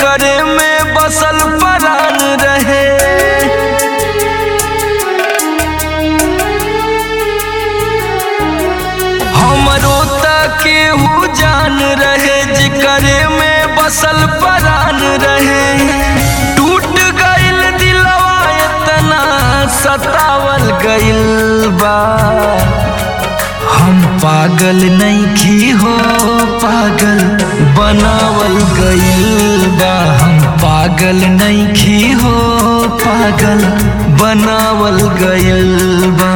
करे में बसल परान रहे हमरो त केहू जान रहे जिकरे में बसल परान रहे टूट गइल दिलवा इतना सतावल गइल बा हम पागल नहीं हो पागल बनावल गइल बा हम पागल नहीं हो पागल बनावल गइल बा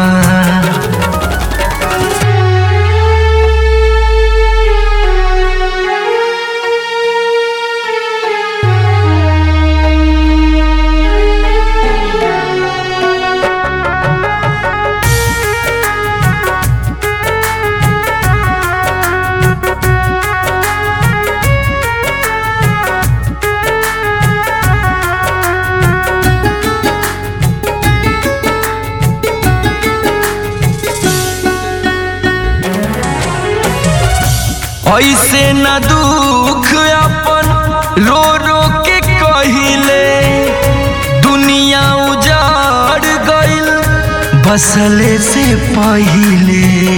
ऐसे न दुख अपन रो रो के कहिले दुनिया उजाड़ गइल बसले से पहिले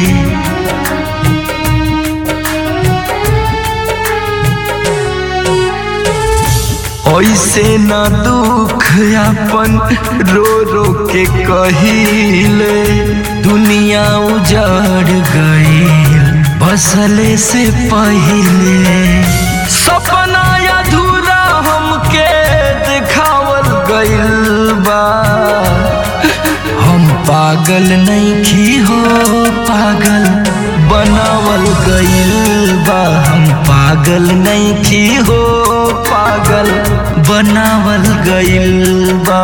ऐसे न दुख अपन रो रो के कहिले दुनिया उजाड़ गइल बसले से पहिले सपना अधूरा हमके दिखावल गइल बा हम पागल नहीं हो पागल बनावल गइल बा हम पागल नहीं हो पागल बनावल गइल बा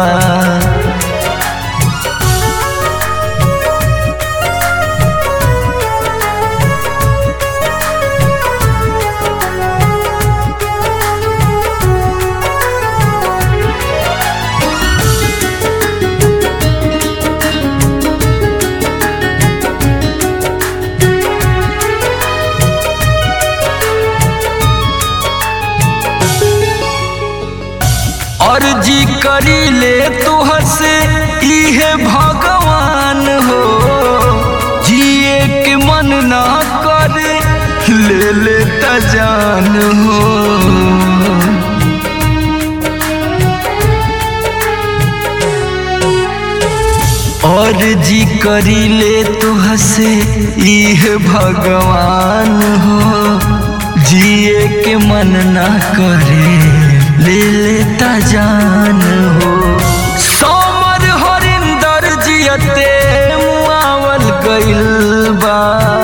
अर्जी करी ले तुहर से इहे भगवान हो जिए के मन ना करे ले ले त जान हो और जी करी ले तुह से इहे भगवान हो जिए के मन ना करे ले लेता जान हो सोमर हरिंदर जियते मुआवल गइल बा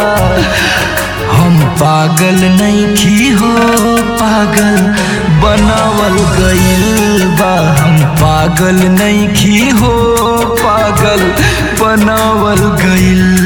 हम पागल नहीं हो पागल बनावल गइल बा हम पागल नहीं हो पागल बनावल गइल